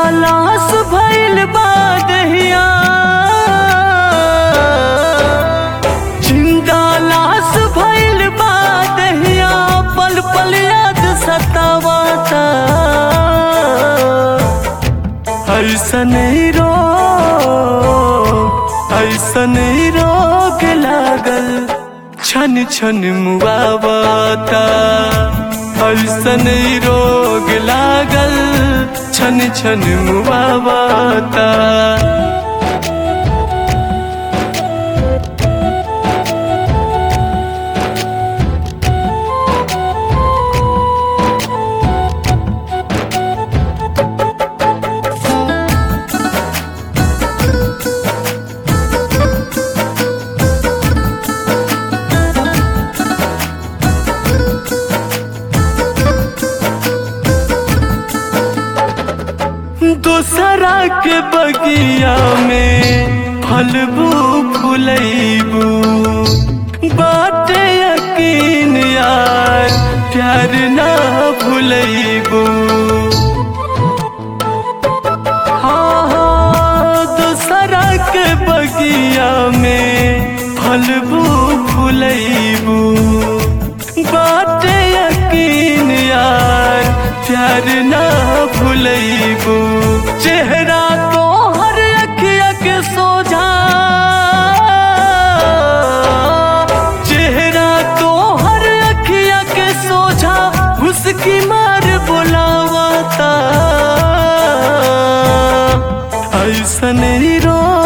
लाश भइल बा दहिया जिंदा लाश भइल बा दहिया पल पल याद सतावाता ऐसन ही रोग ऐसन ही रोग लागल छन छन मुआवता ऐसन ही रोग लागल छन छन मुआवता दूसरा के बगिया में फलबू फुलैबू बाटे यकीन यार प्यार ना भुलैबू हाँ हाँ दूसरा के बगिया में फलबू फुलैबू बाटे यकीन यार प्यार ना भुलैबू चेहरा तो हर अखिया के सोझा चेहरा तो हर अखिया के सोझा उसकी मार बुलावाता ऐसन ही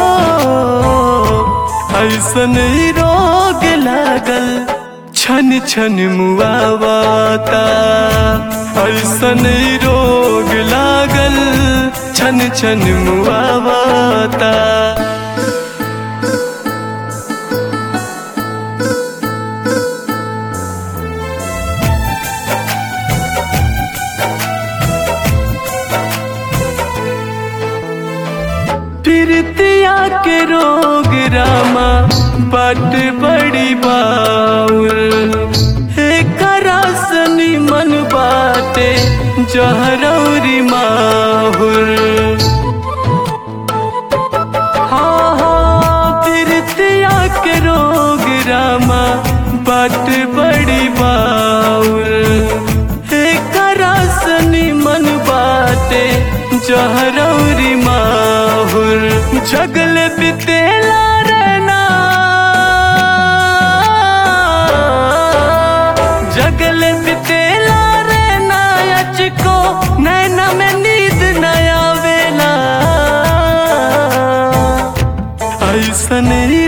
रोग ऐसन ही रोग लागल छन छन मुआवता ऐसन ही रोग लागल छन छन मुआवता प्रीतिया के रोग रामा बट बड़ी बाउर एकरा सनी मन बाटे जहरौरी माहुर हाँ हाँ प्रीतिया के रोग रामा बट बड़ी बाउर एकरा सनी मन बाटे जहरौरी माहुर जगल बितेला रहना जगल बितेला रहना अच को नैना में नींद नया वेला ऐसन ही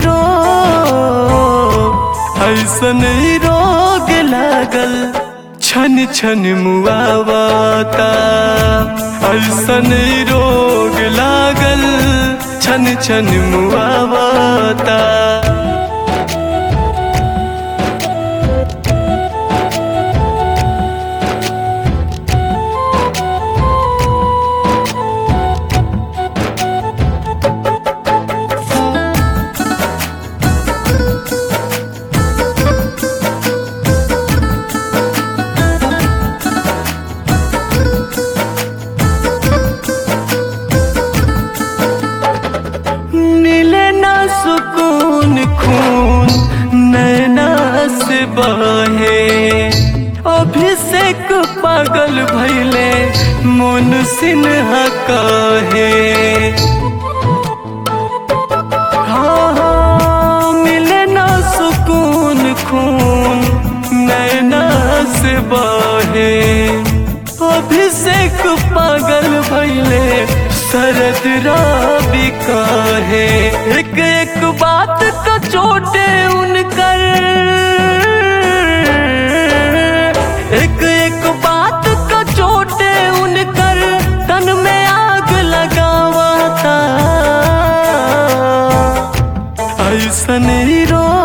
रोग ऐसन ही रोग लागल छन छन मुआवता ऐसन ही रोग लागल छन छन मुआवता मिले ना सुकून खून नैना से बहे अभिषेक पागल भैले मोन सिन्हा कहे हाँ हाँ मिले ना सुकून खून नैना से बहे अभिषेक पागल भैले शरद राबी कहे एक एक बात का चोटे उनकर एक एक बात का चोटे उनकर तन में आग लगावाता ऐसन ही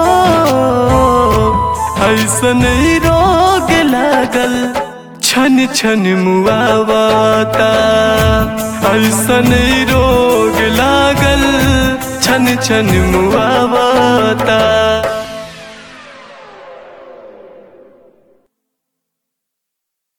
रोग ऐसन ही रोग लागल छन छन मुआवता ऐसन ही रोग लागल छन छन मुआवता